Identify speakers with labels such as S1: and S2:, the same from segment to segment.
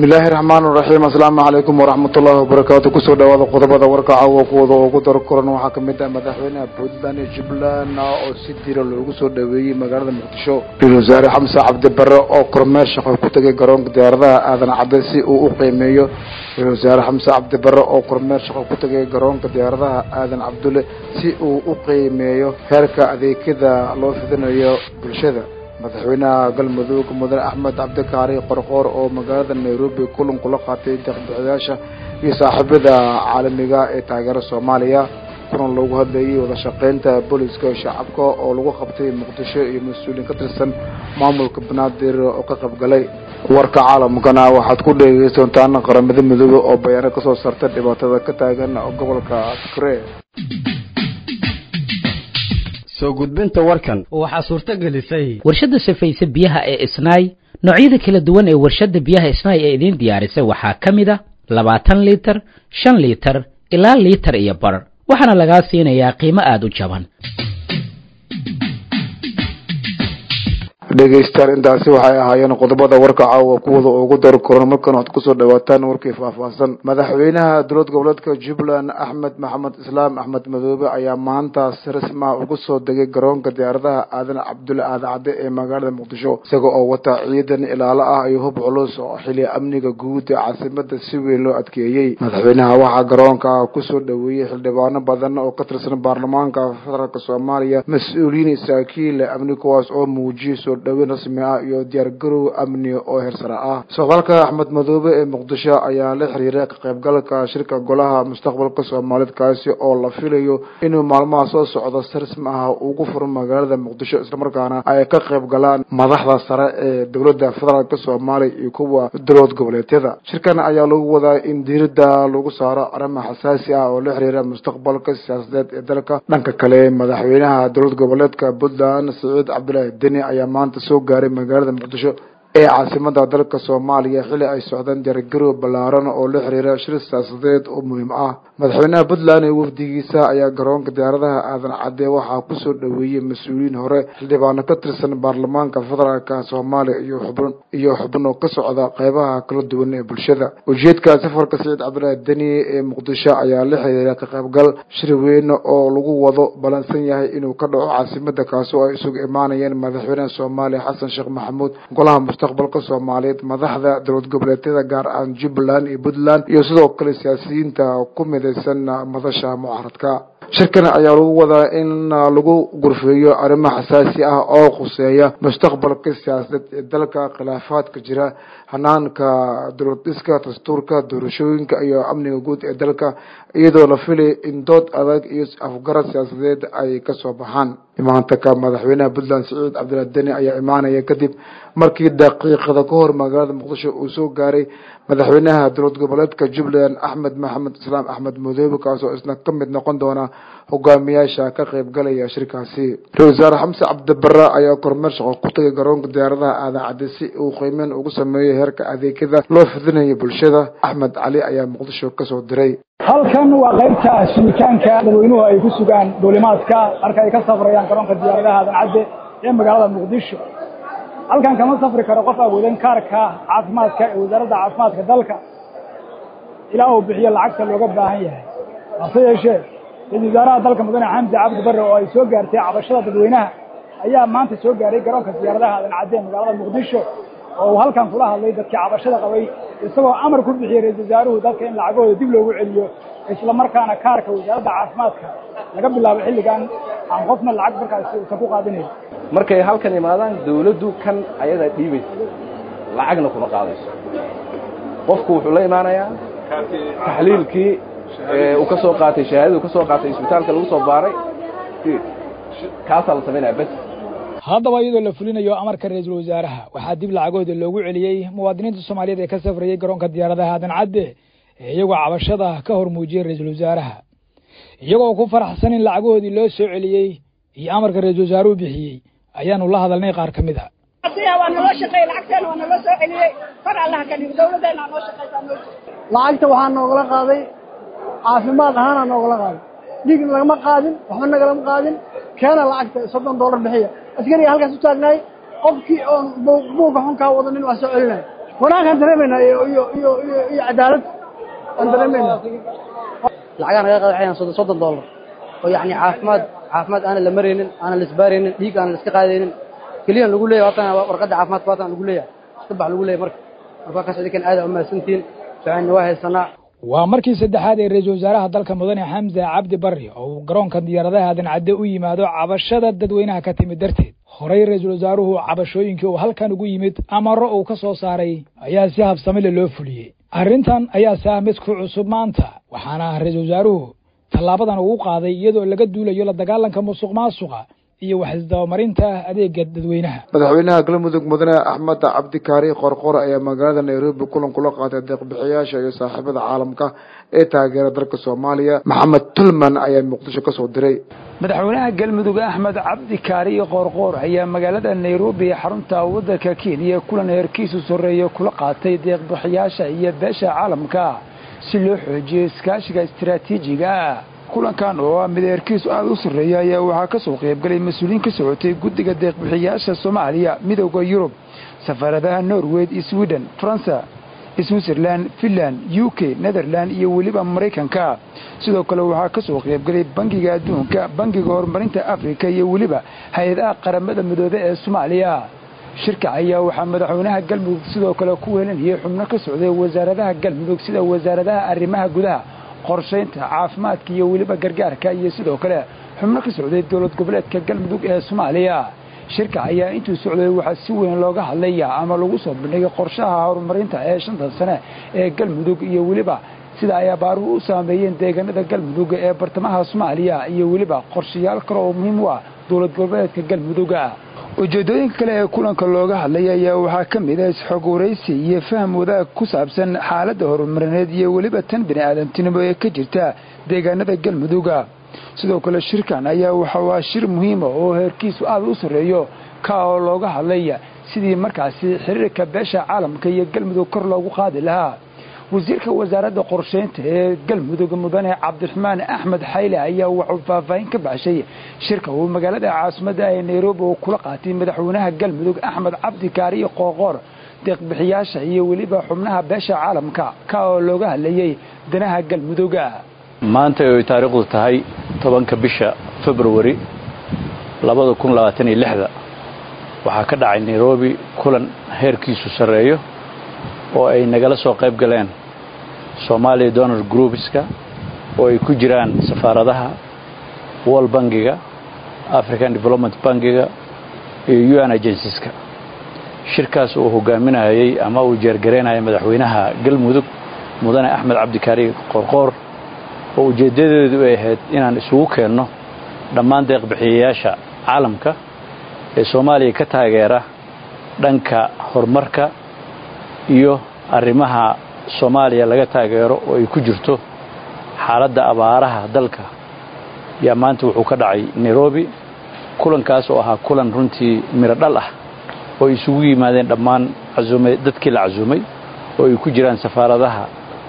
S1: bismillaahi raxmaan raxiim asalaamu calaykum waraxmat ullahi wabarakaatu kusoo dhawaada qodobada warka caawa kuwada ugu dar kulan waxaa kamid ah madaxweynaha puntland iyo jubbaland oo si dira loogu soo dhaweeyey magaalada muqdisho ra-isul wasaare xamse cabdi bare oo kormeer shaqo ku tegay garoonka diyaaradaha aadan cadde si uu u qiimeeyo ra-isul wasaare xamse cabdi bare oo kormeer shaqo ku tegay garoonka diyaaradaha aadan cabdulle si uu u qiimeeyo heerka adeegyada loo fidinayo bulshada madaxweynaha galmudug mudane axmed cabdikaari qorqoor oo magaalada nairobi kulan kula qaatay deeqbixiyaasha iyo saaxiibada caalamiga ee taageera soomaaliya kulan loogu hadlayay wada shaqeynta booliska shacabka oo lagu qabtay muqdisho iyo mas-uuliyiin ka tirsan maamulka banaadir oo ka qayb galay warka caalamkana waxaad ku dhegeysan doontaan qaramada midoobe oo bayaano kasoo saarta dhibaatada ka taagan gobolka tikre
S2: soo gudbinta warkan
S3: waxaa suurto gelisay
S4: warshadda safayse biyaha ee isnaay noocyada kala duwan ee warshadda biyaha isnaay ee idiin diyaarisay waxaa ka mid a labaatan liitar shan liitar ilaa liitar iyo bar waxaana lagaa siinayaa qiimo aada u jaban
S1: dhegeystayaal intaasi waxay ahaayeen qodobada warka caawa kuwada ugu dar koran markan waxaad kusoo dhawaataan warkii faahfaahsan madaxweynaha dowlad goboleedka jubbaland axmed maxamed islaam axmed madoobe ayaa maanta si rasmi ah ugu soo degay garoonka diyaaradaha aadan cabdulle aadacadde ee magaalada muqdisho isaga oo wata ciidan ilaalo ah iyo hub culus oo xili amniga guud ee caasimada si weyn loo adkeeyey madaxweynaha waxaa garoonka kusoo dhaweeyey xildhibaano badan oo ka tirsan baarlamaanka federaalk soomaaliya mas-uuliyiin saraakiil amni kuwaas oo muujiyay soo dhaweyn rasmi ah iyo diyaargarow amni oo heersare ah socdaalka axmed madoobe ee muqdisho ayaa la xiriiray ka qaybgalka shirka golaha mustaqbalka soomaaliyeed kaasi oo la filayo inuu maalmaha soo socdo si rasmi ah ugu furo magaalada muqdisho islamarkaana ay ka qayb galaan madaxda sare ee dowladda federaalk soomaaliya iyo kuwa dowlad goboleedyada shirkan ayaa lagu wadaa in diirada lagu saaro arrimo xasaasi ah oo la xiriira mustaqbalka siyaasadeed ee dalka dhanka kale madaxweynaha dowlad goboleedka puntland siciid cabdilaahi deni ayaa maanta soo gaaray magaalada muqdisho ee caasimada dalka soomaaliya xili ay socdaan diyaargarow ballaaran oo la xiriira shir siyaasadeed oo muhiim ah madaxweynaha puntland iyo wafdigiisa ayaa garoonka diyaaradaha aadan cadde waxaa kusoo dhaweeyey mas-uuliyiin hore xildhibaano ka tirsan baarlamaanka federaalka soomaaliya iyo xubn iyo xubno ka socda qeybaha kala duwan ee bulshada ujeedka safarka siciid cabdilaahi deni ee muqdisho ayaa la xiriira ka qaybgal shir weyn oo lagu wado ballansan yahay inuu ka dhaco caasimada kaasi oo ay isugu imaanayeen madaxweynaha soomaaliya xasan sheekh maxamuud golaha mustaqbalka soomaaliyeed madaxda dowlad goboleedyada gaar ahaan jubbaland iyo puntland iyo sidoo kale siyaasiyiinta ku midaysan madasha mucaaradka shirkan ayaa lagu wadaa in lagu gurfeeyo arrimo xasaasi ah oo khuseeya mustaqbalka siyaasadeed ee dalka khilaafaadka jira hanaanka dowlad dhiska dastuurka doorashooyinka iyo amniga guud ee dalka iyadoo la filay in dood adag iyo afgarad siyaasadeed ay kasoo baxaan imaantanka madaxweynaha puntland siciid cabdilaahi deni ayaa imaanaya kadib markii daqiiqada ka hor magaalada muqdisho uu soo gaaray madaxweynaha dowlad goboleedka jubbaland axmed maxamed islaam axmed madoobe kaasoo isna ka mid noqon doona hogaamiyaasha ka qayb galaya shirkaasi ra-isul wasaare xamse cabdibare ayaa kormeer shaqo ku tagay garoonka diyaaradaha aadan cadde si uu qiimeyn ugu sameeyo heerka adeegyada loo fidinayo bulshada axmed cali ayaa muqdisho kasoo diray
S5: halkan waa qaybta sugitaanka dadweynuhu ay ku sugaan duulimaadka marka ay ka safrayaan garoonka diyaaradaha aadan cadde ee magaalada muqdisho halkan kama safri karo qof awoodan kaarka caafimaadka ee wasaaradda caafimaadka dalka ilaa uu bixiyo lacagta looga baahan yahay hase yeeshee ra-isul wasaaraha dalka mudane xamdi cabdi barre oo ay soo gaartay cabashada dadweynaha ayaa maanta soo gaaray garoonka diyaaradaha aadan cadde ee magaalada muqdisho oo uu halkan kula hadlay dadkii cabashada qabay isagoo amar ku bixiyey ra-isul wasaaruhu dadka in lacagahooda dib loogu celiyo isla markaana kaarka wasaaradda caafimaadka laga bilaabo xilligan aan qofna lacag markaasi uusan ku qaadinayn
S6: markay halkan imaadaan dawladdu kan ayadaa dhiibaysa lacagna kuma qaadayso qofku wuxuu la imaanayaa taxliilkii uu ka soo qaatay shahaadadii uu ka soo qaatay isbitaalka lagu soo baaray kaasaa la samaynaya bes
S5: haddaba iyadoo la fulinayo amarka ra-iisul wasaaraha waxaa dib lacagooda loogu celiyey muwaadiniinta soomaaliyeed ee ka safrayay garoonka diyaaradaha aadan cadde ee iyagoo cabashada ka hor muujiyey ra-iisul wasaaraha iyagoo ku faraxsan in lacagahoodii loo soo celiyey iyo amarka ra-iisul wasaaruhu bixiyey ayaanu la hadalnay qaar ka mid a
S7: waa naloo shaqeeyey lacagteena waa naloo soo celiyey kor allaha ka dhigo dawladdeena noo shaqeysaa noo
S8: lacagta waxaa noogala qaaday caafimaad ahaanaa noogala qaaday dhiig nagama qaadin waxba nagalama qaadin keena lacagta soddon dollar bixiya askariga halkaas u taagnaay qofkii oon buuga xunkaa wadanin waa soo celinaya wanaagkaan dareemaynaa iyo iyo iyo iyo iyo cadaalad aan dareemaynaa
S3: lacagaan naga qadaxayaan soddon soddon dollar oo yacni caafimaad caafimaad aanan la maraynin aanan la isbaaraynin dhiig aanan la iska qaadaynin keliyan lagu leeyahay haatan warqadda caafimaadka haatan lagu leeyahay iska bax lagu leeyahay marka marka waa kaas idinkan aada umahadsantihiin fiicanna waa haysanaa
S5: waa markii saddexaad ee ra-iisul wasaaraha dalka mudane xamse cabdi barri oo uu garoonka diyaaradaha aadan cadde u yimaado cabashada dadweynaha ka timid darteed horey ra-iisul wasaaruhu cabashooyinkii uu halkan ugu yimid amaro uu ka soo saaray ayaa si habsamile loo fuliyey arrintan ayaa si ah mid ku cusub maanta waxaana ra-iisul wasaaruhu tallaabadan ugu qaaday iyadoo laga duulayo la dagaalanka musuq maasuqa iyo waxisdabamarinta adeega dadweynaha
S1: madaxweynaha galmudug mudane axmed cabdikaari qorqor ayaa magaalada nairobi kulan kula qaatay deeqbixiyaasha iyo saaxiibada caalamka ee taageera dalka soomaaliya maxamed tulman ayaa muqdisho kasoo diray
S5: madaxweynaha galmudug axmed cabdikaari qoorqoor ayaa magaalada nairobi ee xarunta waddanka kenya kulan heerkiisu soreeya kula qaatay deeqbixiyaasha iyo beesha caalamka si loo xoojiyo iskaashiga istaraatiijiga ah kulankan oo ah mid heerkiisu aada u sarreeya ayaa waxaa ka soo qaybgalay mas-uuliyiin ka socotay guddiga deeqbixiyaasha soomaaliya midowda yurub safaaradaha norway iyo sweden faransa switzerland finland u k netherland iyo weliba maraykanka sidoo kale waxaa ka soo qaybgalay bangiga adduunka bangiga horumarinta afrika iyo weliba hay-adaha qaramada midoobe ee soomaaliya shirka ayaa waxaa madaxweynaha galmudug sidoo kale ku weelinayay xubno ka socday wasaaradaha galmudug sida wasaaradaha arrimaha gudaha qorshaynta caafimaadka iyo weliba gargaarka iyo sidoo kale xubno ka socday dowlad goboleedka galmudug ee soomaaliya shirka ayaa intuu socday waxaa si weyn looga hadlaya ama lagu soo bandhigay qorshaha horumarinta ee shanta sane ee galmudug iyo weliba sida ay abaaruhu u saameeyeen deegaanada galmudug ee bartamaha soomaaliya iyo weliba qorshayaal kale oo muhiim u ah dowlad goboleedka galmuduga ujeeddooyinka kale ee kulanka looga hadlaya ayaa waxaa ka mid ah isxog waraysi iyo faham wadaag ku saabsan xaaladda horumarineed iyo weliba tan bini aadamtinimo ee ka jirta deegaanada galmuduga sidoo kale shirkan ayaa waxa waa shir muhiima oo heerkiisu aada u sarreeyo ka oo looga hadlaya sidii markaasi xiriirka beesha caalamka iyo galmudug kor loogu qaadi lahaa wasiirka wasaaradda qorshaynta ee galmudug mudane cabdiraxmaan axmed xayle ayaa wuxuu faahfaahin ka baxshay shirka uu magaalada caasimadda ee nairobi uu kula qaatay madaxweynaha galmudug axmed cabdi kaariyo qoorqoor deeqbixiyaasha iyo weliba xubnaha beesha caalamka ka oo looga hadlayey danaha galmuduga
S9: maanta ay taariikhdu tahay tobanka bisha februari labada kun labaatan iyo lixda waxaa ka dhacay nairobi kulan heerkiisu sarreeyo oo ay nagala soo qayb galeen somalia donor groupska oo ay ku jiraan safaaradaha world bangiga african development bangiga iyo un agencies-ka shirkaas uu hogaaminayey ama uu jeergaraynayay madaxweynaha galmudug mudane axmed cabdikaari qorqoor oo ujeeddadeedu ay ahayd inaan isugu keenno dhammaan deeqbixiyayaasha caalamka ee soomaaliya ka taageera dhanka horumarka iyo arrimaha soomaaliya laga taageero oo ay ku jirto xaaladda abaaraha dalka yaa maanta wuxuu ka dhacay nairobi kulankaas oo ahaa kulan runtii miro dhal ah oo ay isugu yimaadeen dhammaan casuumay dadkii la casuumay oo ay ku jiraan safaaradaha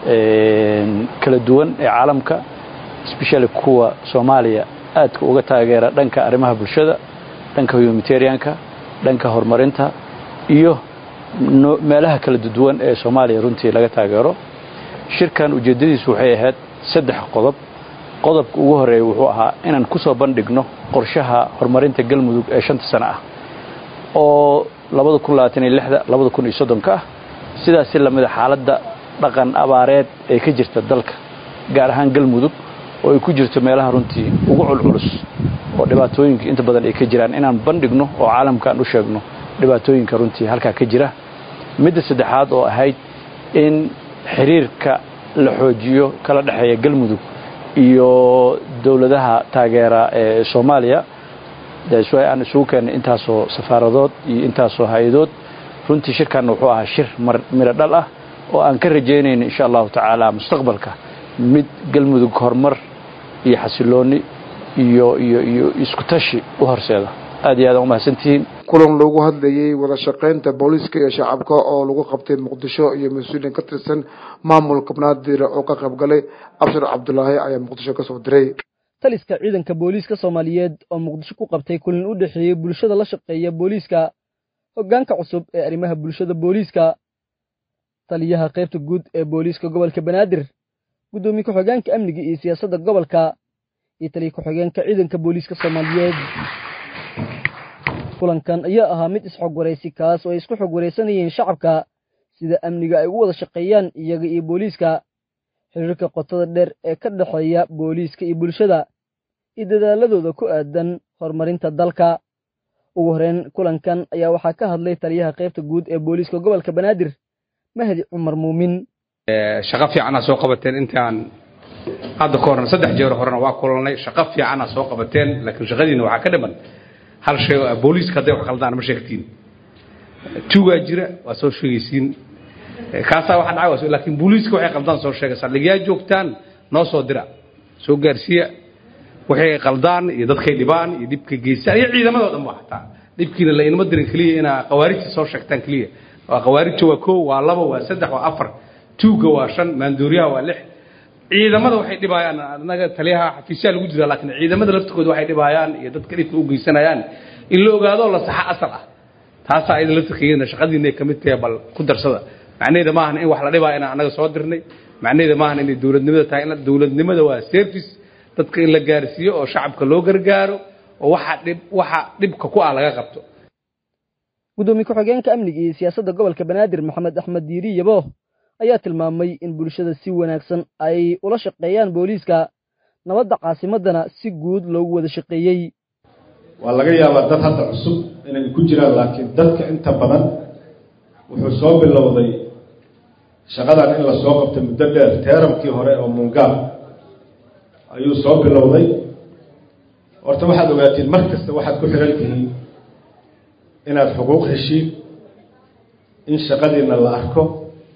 S9: kala duwan ee caalamka especially kuwa soomaaliya aadka uga taageera dhanka arrimaha bulshada dhanka humanitarianka dhanka horumarinta iyo meelaha kala duwan ee soomaaliya runtii laga taageero shirkan ujeeddadiisu waxay ahayd saddex qodob qodobka ugu horeeya wuxuu ahaa inaan ku soo bandhigno qorshaha horumarinta galmudug ee shanta sano ah oo labada kun labaatan iyo lixda labada kun iyo soddonka ah sidaasi lamida xaaladda dhaqan abaareed ee ka jirta dalka gaar ahaan galmudug oo ay ku jirto meelaha runtii ugu culculus oo dhibaatooyinka inta badan ay ka jiraan inaan bandhigno oo caalamka aan u sheegno dhibaatooyinka runtii halkaa ka jira midda saddexaad oo ahayd in xiriirka la xoojiyo kala dhexeeya galmudug iyo dowladaha taageera ee soomaaliya daaswa aan isugu keennay intaasoo safaaradood iyo intaasoo hay-adood runtii shirkanna wuxuu ahaa shir miro dhal ah oo aan ka rajaynayno insha allahu tacaala mustaqbalka mid galmudug horumar iyo xasilooni iyo iyo iyo isku tashi u horseeda aad iyo aad aan umahadsantihiin
S1: kulan loogu hadlayey wada shaqaynta booliiska iyo shacabka oo lagu qabtay muqdisho iyo mas-uuliyin ka tirsan maamulka banaadir oo ka qayb galay abshir cabdulaahi ayaa muqdisho kasoo diray
S10: taliska ciidanka booliiska soomaaliyeed oo muqdisho ku qabtay kulan u dhexeeyey bulshada la shaqeeya booliiska hoggaanka cusub ee arrimaha bulshada booliiska taliyaha qaybta guud ee booliiska gobolka banaadir guddoomiye ku-xigeenka amniga iyo siyaasadda gobolka iyo taliya ku-xigeenka ciidanka booliiska soomaaliyeed kulankan ayaa ahaa mid isxog waraysi kaas oo ay isku xog waraysanayeen shacabka sida amniga ay ugu wada shaqeeyaan iyaga iyo booliiska xiriirka qotada dheer ee ka dhexeeya booliiska iyo bulshada iyo dadaaladooda ku aadan horumarinta dalka ugu horeyn kulankan ayaa waxaa ka hadlay taliyaha qaybta guud ee booliiska gobolka banaadir mahdi cumar muumin
S11: shaqo fiicanaa soo qabateen intaan hadda ka horna saddex jeer horena waa kulanay shaqo fiicanaa soo qabateen laakiin shaqadiina waxaa ka dhiman hal shay oo booliiska hadday wax qaldaan ma sheegtiin tuugaa jira waa soo sheegaysiin kaasaa waxa dhacay waa laakiin booliiska waxay qaldaan soo sheega saldhigyaa joogtaan noo soo dira soo gaarsiiya waxay qaldaan iyo dadkay dhibaan iyo dhibka geystaan iyo ciidamadoo dhan ba xataa dhibkiina la inama dirin keliya inaa khawaarijta soo sheegtaan keliya waa khawaarijta waa koo waa labo waa saddex waa afar tuuga waa shan maandooriyaha waa lix ciidamada waxay dhibayaan anaga taliyaha xafiisyaa lagu jira laakiin ciidamada laftirkooda waxay dhibayaan iyo dadka dhibka u geysanayaan in la ogaado la saxa asal ah taasaa ayada laftirkeedana shaqadiina ay kamid tahay bal ku darsada macnaheeda maahan in wax la dhibaayo inaan anaga soo dirnay macnaheeda maahan inay dowladnimada tahay in dowladnimada waa service dadka in la gaarsiiyo oo shacabka loo gargaaro oo waxa dhib waxa dhibka ku ah laga qabto
S10: guddoomiye ku-xigeenka amniga iyo siyaasadda gobolka banaadir maxamed axmed diiri yabo ayaa tilmaamay in bulshada si wanaagsan ay ula shaqeeyaan booliiska nabadda caasimaddana si guud loogu wada shaqeeyey
S12: waa laga yaabaa dad hadda cusub inay ku jiraan laakiin dadka inta badan wuxuu soo bilowday shaqadan in la soo qabtay muddo dheer teeramkii hore oo mungaal ayuu soo bilowday horta waxaad ogaatiin mar kasta waxaad ku xihan tihiin inaad xuquuq heshiin in shaqadiina la arko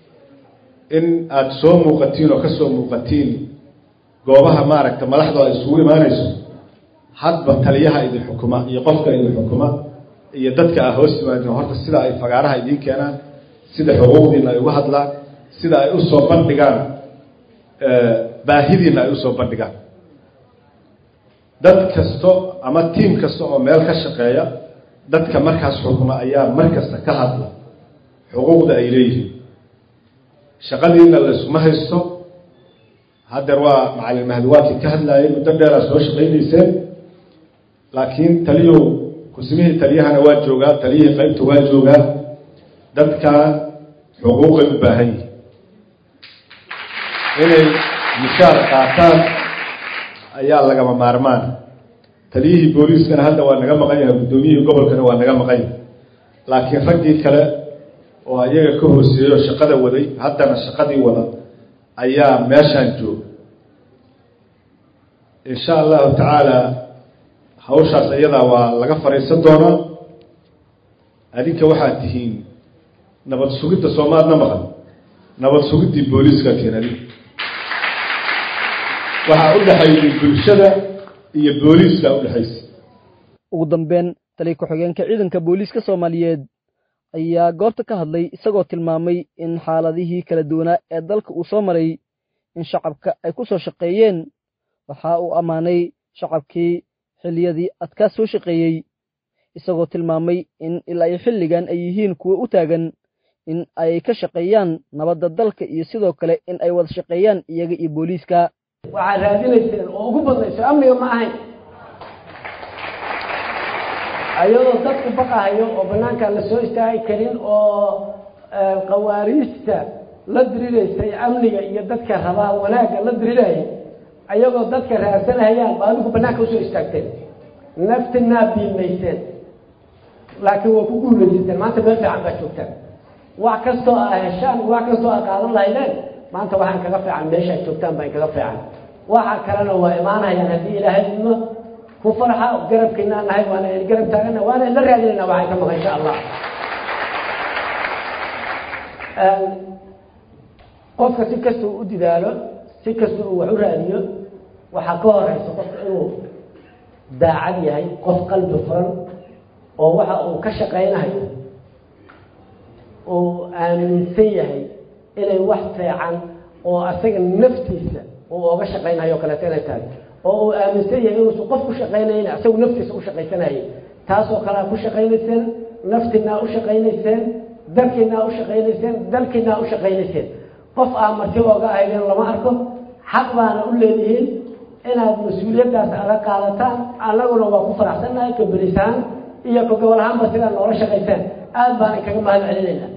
S12: in aada soo muuqatiin oo ka soo muuqatiin goobaha maaragta madaxdu ay isugu imaanayso hadba taliyaha idin xukuma iyo qofka idin xukuma iyo dadka ah hoos yimaadeen horta sida ay fagaaraha idiin keenaan sida xuquuqdiina ay uga hadlaan sida ay u soo bandhigaan baahidiina ay usoo bandhigaan dad kasto ama tiim kasta oo meel ka shaqeeya dadka markaas xukuma ayaa mar kasta ka hadla xuquuqda ay leeyihiin shaqadiina laysuma haysto haddeer waa macalin mahdiwaadkii ka hadlaayay muddo dheeraa soo shaqaynayseen laakiin taliyow kusimihii taliyahana waa joogaa taliyihii qaybta waa joogaa dadkaa xuquuqay u baahan yihin inay mishaar qaataan ayaa lagama maarmaan taliyihii booliiskana hadda waa naga maqan yahay guddoomiyihii gobolkana waa naga maqan yahay laakiin raggii kale oo ayaga ka hooseeyo shaqada waday haddana shaqadii wada ayaa meeshaan jooga insha allahu tacaala hawshaas iyadaa waa laga fadhiisan doonaa adinka waxaad tihiin nabad sugidda soomaadna maqan nabad sugiddii booliiska keen adinka waxaa u dhexaysay bulshada iyo booliiska udhexaysay
S10: ugu dambeyn taliya ku-xigeenka ciidanka booliiska soomaaliyeed ayaa goobta ka hadlay isagoo tilmaamay in xaaladihii kala duwanaa ee dalka uu soo maray in shacabka ay ku soo shaqeeyeen waxa uu ammaanay shacabkii xilliyadii adkaa soo shaqeeyey isagoo tilmaamay in ilaa iyo xilligan ay yihiin kuwo u taagan in ay ka shaqeeyaan nabadda dalka iyo sidoo kale in ay wada shaqeeyaan iyaga iyo booliiska
S13: waxaad raadinayseen oo ugu badnayso amniga ma ahayn ayadoo dadku baqahayo oo banaankaan la soo istaagi karin oo qawaariijta la diriraysay amniga iyo dadka rabaa wanaagga la dirirayay ayagoo dadka raadsanahayaan ba adigu banaanka usoo istaagteen naftinaa biimayseen laakiin waa ku guulaysateen maanta meel fiican baa joogtaan wax kastoo aa heshaan wax kastoo aa qaadan lahaydeen maanta waxaan kaga fiican meeshaad joogtaan baan kaga fiican waxa kalena waa imaanayaan haddii ilaahay idmo ku farxa garabkiinaa nahay waana garab taagana waana la raadinayna waxay ka maqan insha allah qofka si kasta uu u didaalo si kasta uu wax u raadiyo waxaa ka horeysa qofka inuu daacad yahay qof qalbi furan oo waxa uu ka shaqaynayo uu aaminsan yahay inay wax fiican oo asaga naftiisa uu oga shaqaynayo o kaleeto inay tahay oo uu aaminsan yahay inuusan qof ku shaqaynayna asagu naftiisa u shaqaysanayay taasoo kalea ku shaqaynayseen naftinaa u shaqaynayseen dalkiinaa u shaqaynayseen dalkiinaa u shaqaynayseen qof aa marti ooga ahaydeen lama arko xaq baana u leedihiin inaad mas-uuliyaddaas adag qaadataan annaguna waa ku faraxsannahay ka berisaan iyo ka gobol ahaanba sidaa noola shaqayseen aad baan kaga mahad celinaynaa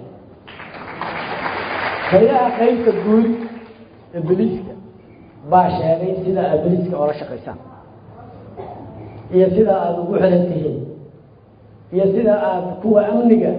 S13: haylaha qaybta guud ee beliiska baa sheegay sida aad beliiska oola shaqaysaan iyo sida aada ugu xiran tihiin iyo sida aada kuwa amniga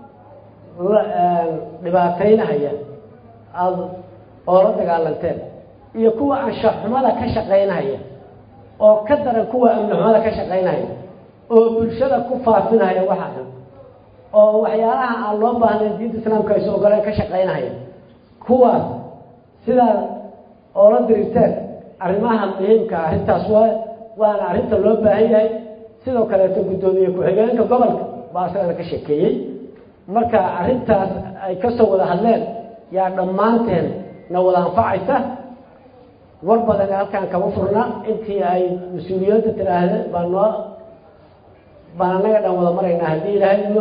S13: dhibaataynahaya aada oola dagaalanteen iyo kuwa anshaxumada ka shaqaynahaya oo ka daran kuwa amnixumada ka shaqaynahaya oo bulshada ku faafinahaya waxa xun oo waxyaalaha aan loo baahnayn diinta islaamka aysu ogoleen ka shaqaynahaya kuwaas sidaa oola dirirteen arrimaha muhiimka arrintaas waa waana arrinta loo baahan yahay sidoo kaleeto guddoomiye ku-xigeenka gobolka baa isagana ka sheekeeyey marka arrintaas ay kasoo wada hadleen yaa dhammaanteen na wada anfacaysa war badan halkaan kama furna intii ay mas-uuliyiinta tidhaahdeen baa noo baan annaga dhan wada maraynaa haddii ilaahay imo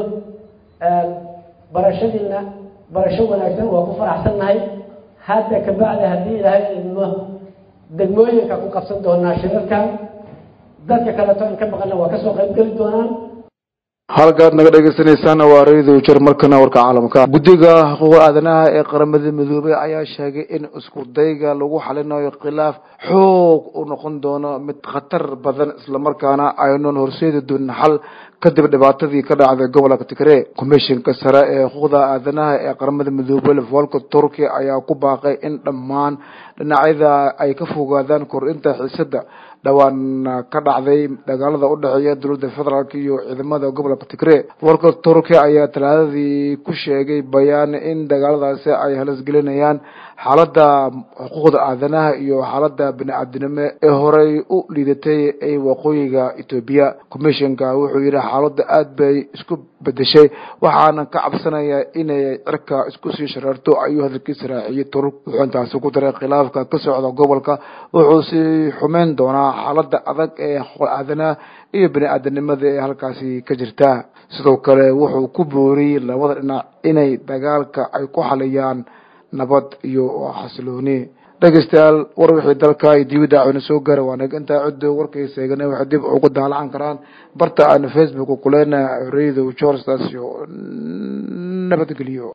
S13: barashadiina barasho wanaagsan waa ku faraxsannahay hadda kabacdi haddii ilaahay imo degmooyinka ku qabsan doonaa shirarkan dadka kaleeto in ka baqana waa kasoo qayb geli doonaan
S1: halkaad naga dhegeysaneysaan waa radio jar markana warka caalamka guddiga xuquuq aadanaha ee qaramada midoobay ayaa sheegay in isku dayga lagu xalinayo khilaaf xoog u noqon doono mid khatar badan islamarkaana aynan horseedi doonin xal kadib dhibaatadii ka dhacday gobolka tigre komishinka sare ee xuquuqda aadanaha ee qaramada midoobay volka turkiya ayaa ku baaqay in dhammaan dhinacyada ay ka fogaadaan kordhinta xiisada dhowaan ka dhacday dagaalada udhexeeya dowladda federaalk iyo ciidamada gobolka tigre warka turkiya ayaa talaadadii ku sheegay bayaan in dagaaladaasi ay halasgelinayaan xaaladda xuquuqda aadanaha iyo xaaladda bini-aadinimo ee horey u liidatay ee waqooyiga etoobiya commissionka wuxuu yidhi xaaladda aada bay isku bedeshay waxaana ka cabsanaya inay cirka isku sii shareerto ayuu hadalkiisa raaciyey turk wuxuu intaasi ku daray khilaafka ka socda gobolka wuxuu sii xumeyn doonaa xaaladda adag ee xuquuq aadanaha iyo bini-aadanimada ee halkaasi ka jirta sidoo kale wuxuu ku booriyey labada dhinac inay dagaalka ay ku xaliyaan nabad iyo xasilooni dhegeystayaal war wixii dalka iyo dibadda cuna soo gaara waa naga intaa ciddo warkaysa eegana waxay dib ugu daalacan karaan barta aan facebook kuleenahay radio george taas iyo nabadgeliyo